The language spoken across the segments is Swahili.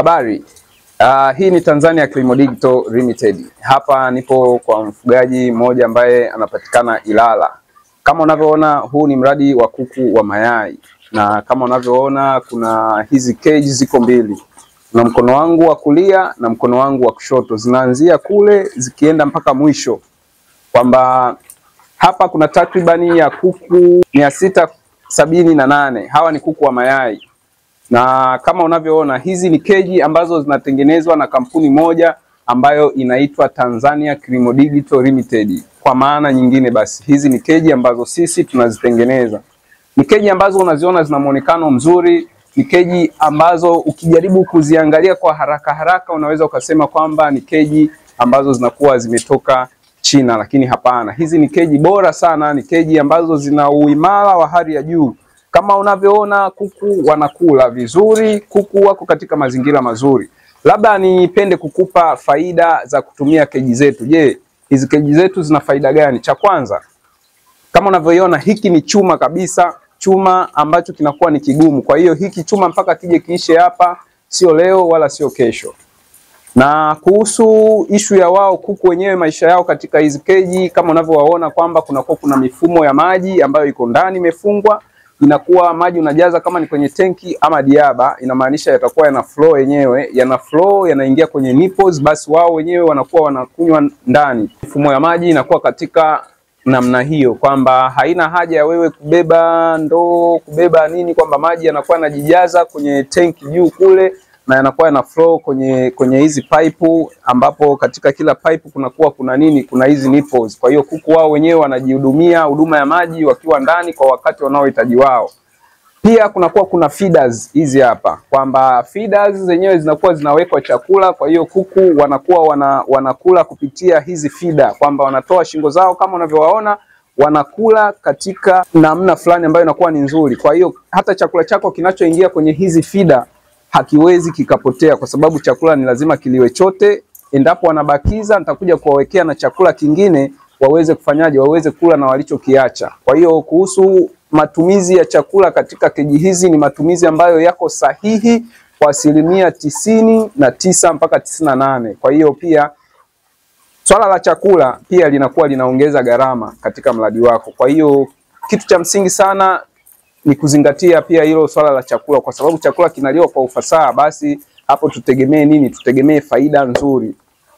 Habari. Uh, hii ni Tanzania Kilimo Digital Limited. Hapa nipo kwa mfugaji mmoja ambaye anapatikana Ilala. Kama unavyoona huu ni mradi wa kuku wa mayai na kama unavyoona kuna hizi cage ziko mbili. Na mkono wangu wa kulia na mkono wangu wa kushoto zinaanzia kule zikienda mpaka mwisho. Kwamba hapa kuna takribani ya kuku mia sita sabini na nane. Hawa ni kuku wa mayai na kama unavyoona hizi ni keji ambazo zinatengenezwa na kampuni moja ambayo inaitwa Tanzania Kilimo Digital Limited. Kwa maana nyingine basi, hizi ni keji ambazo sisi tunazitengeneza. Ni keji ambazo unaziona zina muonekano mzuri, ni keji ambazo ukijaribu kuziangalia kwa haraka haraka unaweza ukasema kwamba ni keji ambazo zinakuwa zimetoka China, lakini hapana. Hizi ni keji bora sana, ni keji ambazo zina uimara wa hali ya juu. Kama unavyoona kuku wanakula vizuri, kuku wako katika mazingira mazuri. Labda nipende kukupa faida za kutumia keji zetu. Je, hizi keji zetu zina faida gani? Cha kwanza, kama unavyoiona hiki ni chuma kabisa, chuma ambacho kinakuwa ni kigumu. Kwa hiyo hiki chuma mpaka kije kiishe hapa, sio leo wala sio kesho. Na kuhusu ishu ya wao kuku wenyewe maisha yao katika hizi keji, kama unavyowaona kwamba kunakuwa kuna mifumo ya maji ambayo iko ndani imefungwa inakuwa maji unajaza kama ni kwenye tenki ama diaba, inamaanisha yatakuwa yana flow yenyewe, yana flow yanaingia kwenye nipples, basi wao wenyewe wanakuwa wanakunywa ndani. Mifumo ya maji inakuwa katika namna hiyo, kwamba haina haja ya wewe kubeba ndoo, kubeba nini, kwamba maji yanakuwa yanajijaza kwenye tenki juu kule na yanakuwa yana flow kwenye kwenye hizi pipe, ambapo katika kila pipe kunakuwa kuna nini, kuna hizi nipples. Kwa hiyo kuku wao wenyewe wanajihudumia huduma ya maji wakiwa ndani kwa wakati wanaohitaji wao. Pia kunakuwa kuna feeders hizi hapa, kwamba feeders zenyewe zinakuwa zinawekwa chakula, kwa hiyo kuku wanakuwa wana, wanakula kupitia hizi feeder, kwamba wanatoa shingo zao kama unavyowaona wanakula katika namna fulani ambayo inakuwa ni nzuri. Kwa hiyo hata chakula chako kinachoingia kwenye hizi feeder hakiwezi kikapotea kwa sababu chakula ni lazima kiliwe chote. Endapo wanabakiza, nitakuja kuwawekea na chakula kingine waweze kufanyaje, waweze kula na walichokiacha. Kwa hiyo kuhusu matumizi ya chakula katika keji hizi ni matumizi ambayo yako sahihi kwa asilimia tisini na tisa mpaka tisini na nane. Kwa hiyo pia swala la chakula pia linakuwa linaongeza gharama katika mradi wako. Kwa hiyo kitu cha msingi sana ni kuzingatia pia hilo swala la chakula, kwa sababu chakula kinaliwa kwa ufasaha, basi hapo tutegemee nini? Tutegemee faida nzuri.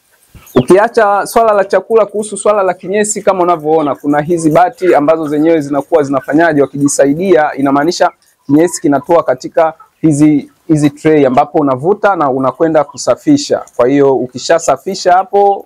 Ukiacha swala la chakula, kuhusu swala la kinyesi, kama unavyoona kuna hizi bati ambazo zenyewe zinakuwa zinafanyaje, wakijisaidia, inamaanisha kinyesi kinatoa katika hizi hizi tray, ambapo unavuta na unakwenda kusafisha. Kwa hiyo ukishasafisha hapo,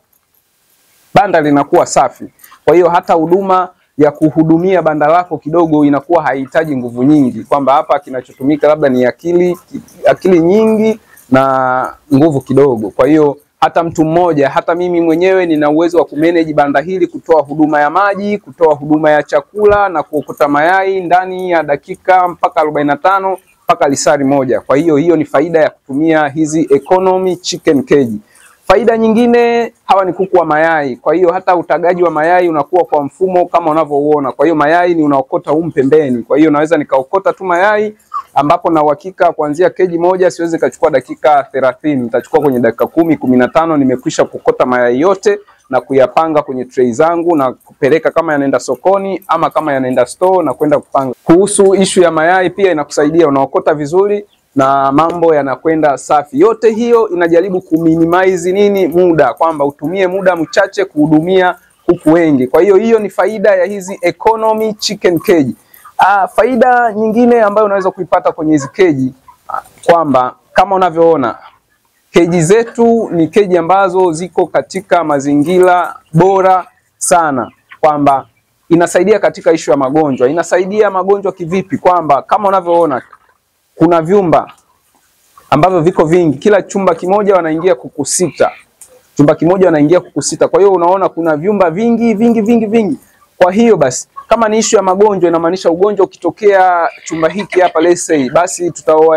banda linakuwa safi. Kwa hiyo hata huduma ya kuhudumia banda lako kidogo inakuwa haihitaji nguvu nyingi, kwamba hapa kinachotumika labda ni akili akili nyingi na nguvu kidogo. Kwa hiyo hata mtu mmoja, hata mimi mwenyewe nina uwezo wa kumanage banda hili, kutoa huduma ya maji, kutoa huduma ya chakula na kuokota mayai ndani ya dakika mpaka arobaini na tano mpaka lisari moja. Kwa hiyo hiyo ni faida ya kutumia hizi economy chicken cage. Faida nyingine, hawa ni kuku wa mayai. Kwa hiyo hata utagaji wa mayai unakuwa kwa mfumo kama unavyouona. Kwa hiyo mayai ni unaokota humu pembeni. Kwa hiyo naweza nikaokota tu mayai ambapo na uhakika kuanzia keji moja siwezi kachukua dakika thelathini, nitachukua kwenye dakika kumi kumi na tano nimekwisha kukota mayai yote na kuyapanga kwenye tray zangu na kupeleka kama yanaenda sokoni ama kama yanaenda store na kwenda kupanga. Kuhusu ishu ya mayai pia inakusaidia, unaokota vizuri na mambo yanakwenda safi. Yote hiyo inajaribu kuminimize nini, muda, kwamba utumie muda mchache kuhudumia kuku wengi. Kwa hiyo hiyo ni faida ya hizi economy chicken cage. Ah, faida nyingine ambayo unaweza kuipata kwenye hizi keji kwamba kama unavyoona keji zetu ni keji ambazo ziko katika mazingira bora sana, kwamba inasaidia katika ishu ya magonjwa. Inasaidia magonjwa kivipi? Kwamba kama unavyoona kuna vyumba ambavyo viko vingi, kila chumba kimoja wanaingia kuku sita, chumba kimoja wanaingia kuku sita. Kwa hiyo unaona kuna vyumba vingi vingi vingi vingi. Kwa hiyo basi kama ni ishu ya magonjwa, inamaanisha ugonjwa ukitokea chumba hiki hapa let's say, basi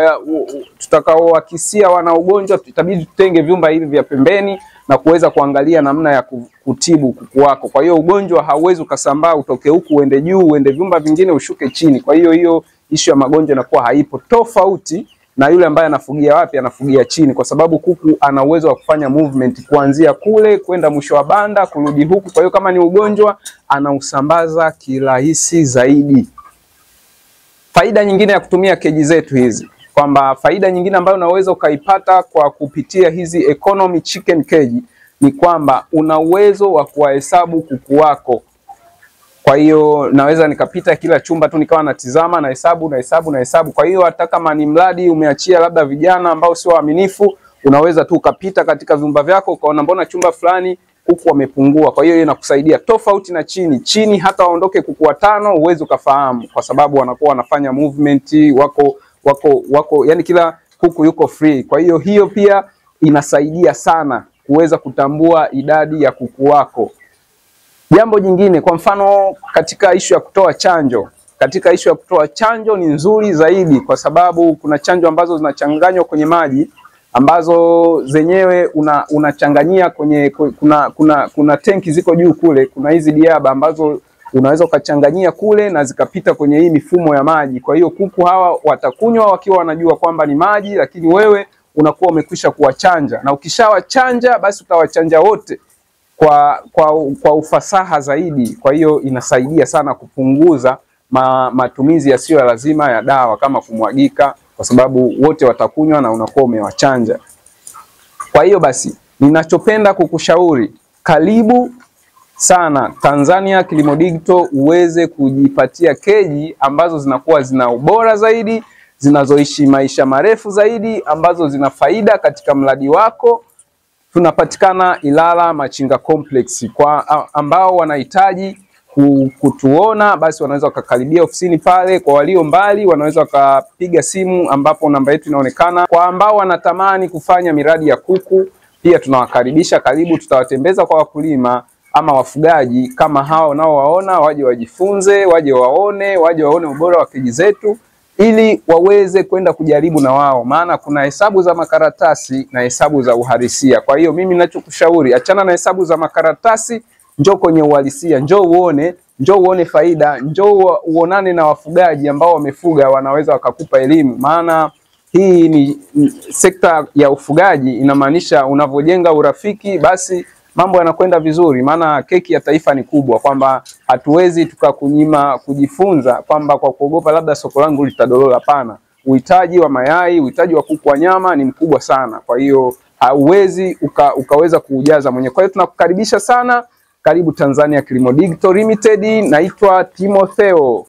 tutakaowakisia wana ugonjwa itabidi tutenge vyumba hivi vya pembeni na kuweza kuangalia namna ya kutibu kuku wako. Kwa hiyo ugonjwa hauwezi ukasambaa utoke huku uende juu uende vyumba vingine ushuke chini. Kwa hiyo hiyo ishu ya magonjwa inakuwa haipo, tofauti na yule ambaye anafugia wapi, anafugia chini, kwa sababu kuku ana uwezo wa kufanya movement kuanzia kule kwenda mwisho wa banda kurudi huku. Kwa hiyo kama ni ugonjwa anausambaza kirahisi zaidi. Faida nyingine ya kutumia keji zetu hizi kwamba faida nyingine ambayo unaweza ukaipata kwa kupitia hizi economy chicken cage ni kwamba una uwezo wa kuwahesabu kuku wako. Kwa hiyo naweza nikapita kila chumba tu nikawa natizama na hesabu na hesabu na hesabu. Kwa hiyo hata kama ni mradi umeachia labda vijana ambao sio waaminifu, unaweza tu ukapita katika vyumba vyako ukaona mbona chumba fulani kuku wamepungua. Kwa hiyo hiyo inakusaidia tofauti na chini. Chini hata waondoke kuku watano uwezi ukafahamu, kwa sababu wanakuwa wanafanya movement, wako wako wako, yani kila kuku yuko free. Kwa hiyo hiyo pia inasaidia sana kuweza kutambua idadi ya kuku wako. Jambo jingine, kwa mfano katika ishu ya kutoa chanjo, katika ishu ya kutoa chanjo ni nzuri zaidi, kwa sababu kuna chanjo ambazo zinachanganywa kwenye maji ambazo zenyewe una, unachanganyia kwenye kuna, kuna, kuna tenki ziko juu kule, kuna hizi diaba ambazo unaweza ukachanganyia kule na zikapita kwenye hii mifumo ya maji. Kwa hiyo kuku hawa watakunywa wakiwa wanajua kwamba ni maji, lakini wewe unakuwa umekwisha kuwachanja, na ukishawachanja basi utawachanja wote kwa, kwa, kwa ufasaha zaidi. Kwa hiyo inasaidia sana kupunguza ma, matumizi yasiyo ya lazima ya dawa kama kumwagika, kwa sababu wote watakunywa na unakuwa umewachanja. Kwa hiyo basi, ninachopenda kukushauri karibu sana Tanzania Kilimo Digital uweze kujipatia keji ambazo zinakuwa zina ubora zaidi, zinazoishi maisha marefu zaidi, ambazo zina faida katika mradi wako. Tunapatikana Ilala Machinga Complex. Kwa ambao wanahitaji kutuona basi wanaweza wakakaribia ofisini pale. Kwa walio mbali wanaweza wakapiga simu ambapo namba yetu inaonekana. Kwa ambao wanatamani kufanya miradi ya kuku pia tunawakaribisha, karibu, tutawatembeza kwa wakulima ama wafugaji kama hao nao waona, waje wajifunze, waje waone, waje waone ubora wa keji zetu ili waweze kwenda kujaribu na wao, maana kuna hesabu za makaratasi na hesabu za uhalisia. Kwa hiyo mimi ninachokushauri, achana na hesabu za makaratasi, njoo kwenye uhalisia, njoo uone, njoo uone faida, njoo uonane na wafugaji ambao wamefuga, wanaweza wakakupa elimu, maana hii ni sekta ya ufugaji, inamaanisha unavyojenga urafiki basi mambo yanakwenda vizuri, maana keki ya taifa ni kubwa, kwamba hatuwezi tukakunyima kujifunza kwamba kwa kuogopa labda soko langu litadolola. Hapana, uhitaji wa mayai, uhitaji wa kuku wa nyama ni mkubwa sana, kwa hiyo hauwezi uka, ukaweza kuujaza mwenyewe. Kwa hiyo tunakukaribisha sana, karibu Tanzania Kilimo Digital Limited. Naitwa Timotheo.